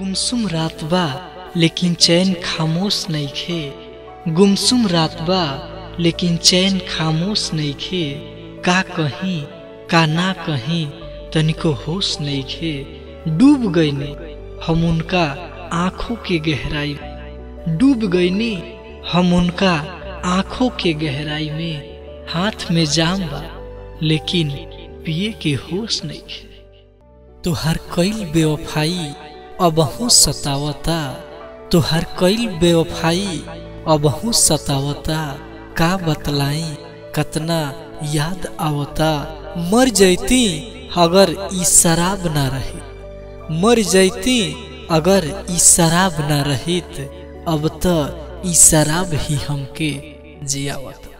गुमसुम रात बा लेकिन चैन खामोश नइखे गुमसुम रात बा लेकिन चैन खामोश नइखे का कहीं का ना कहीं तनिको होश नइखे डूब गईनी हम उनका आंखों के गहराई डूब गईनी हम उनका आंखों के गहराई में हाथ में जाम बा लेकिन पिए के होश नइखे तुहार कईल बेवफाई अबहू सतावता तुहार कईल बेवफाई अबहू सतावता का बतलाई कतना याद आवता मर जैती अगर ई शराब ना रही मर जैती अगर ई शराब ना रहित अब त ई शराब ही हमके जियावता